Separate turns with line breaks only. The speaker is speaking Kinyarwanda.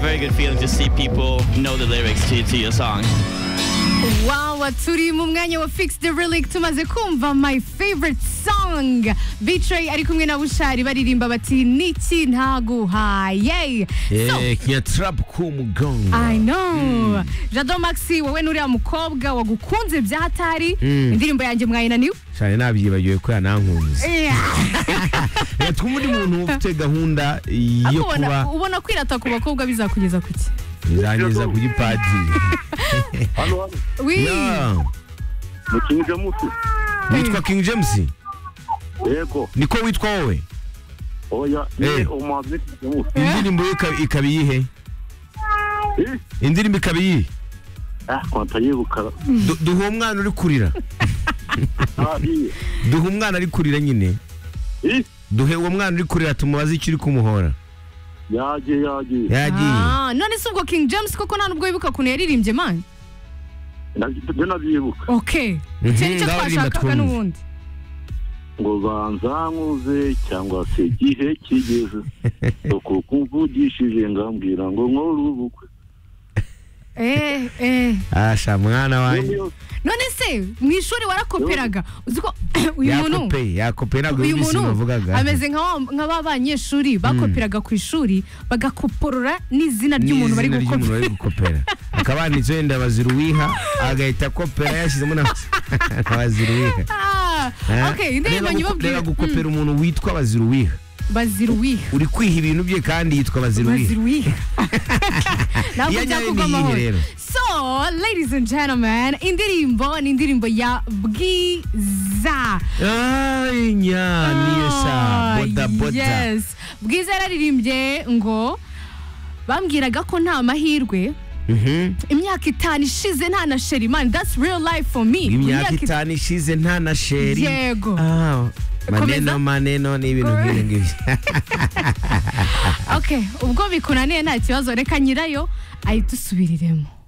very good feeling to see people know the lyrics to, to your song.
Wow, turi mu mwanya wa Fix the Relic tumaze kumva my favorite song. Betray ari kumwe na Bushari baririmba bati niki ntaguhaye. So,
Eh, kinyatrap ku mugongo
I know. Jado Maxi wowe nuriya mukobwa wagukunze bya hatari. Indirimbo yanjye mwayinaniwe.
cyane nabyibagiwe ko yanankunze reka twumve undi muntu ufite gahunda yo kuba
Akubona ubona kwirata ku bakobwa bizakugeza kuki?
bizangeza kuri padiri
Hano hano
Wi.
Yeah.
mu Kinigi mutu.
witwa king james
Yego.
niko witwa wowe
Oya.
Eh.
Ni umuhanzi Kinigi mutu.
indirimbo yo ikaba- ikaba iyihe
Eh.
indirimbo ikaba iyihe
Ah, kwanta yegukara.
Du- duha umwana uri kurira
Ariye.
duha umwana ari kurira nyine
Eh.
duhe uwo mwana uri kurira tumubaze icyo uri kumuhora
Yaje yaje.
yagiye
Ah, none se ubwo King James koko nta nubwo yibuka kuntu yaririmbye man.
Nabyo nabyibuka.
Okay.
Mhm,
Icyo nicyo
ndaririmba
twashakaga
twumve.
n'ubundi.
ngo banzankuze cyangwa se igihe kigeze uko kumvugishije ngambwira ngo nkore ubukwe
Eh, eh.
asha mwana wanjye
none se mu ishuri warakoperaga uzi ko uyu muntu
yakopeye yakopeye ntabwo
uyu
yumvise
muntu
bavugaga
ameze nka wa- nka ba banyeshuri bakoperaga ku ishuri bagakoporora n'izina ry'umuntu bari
N'izina ry'umuntu
gukopera
bari gukopera akaba handitseho wenda baziruwiha agahita akopera yashyizemo na na baziruwiha
Ah,
Eh?
okay indirimbo
Reba guko-
nyibabwira
reba gukopera umuntu witwa baziruwiha
baziruwiha
uri kwiha ibintu bye kandi yitwa baziruwiha
baziruwiha ntabwo
Iyo ajyayo
byakugwa
ni iyihe
amahoro
rero?
so ladies and gentlemen indirimbo ni indirimbo ya bwiza
Ay, nya, niyo sa,
Ah,
boda, boda.
yes. bwiza yararirimbye ngo bambwiraga ko nta mahirwe
Mhm.
imyaka itanu ishize nta na sheri man that's real life for me
imyaka
Imyaka
itanu ishize nta na sheri
Yego.
Ah,
Komeza.
maneno maneno ni ibintu nk'ibi ngibi
it- okay ubwo bikunaniye nta kibazo reka nyirayo ahita usubiriremo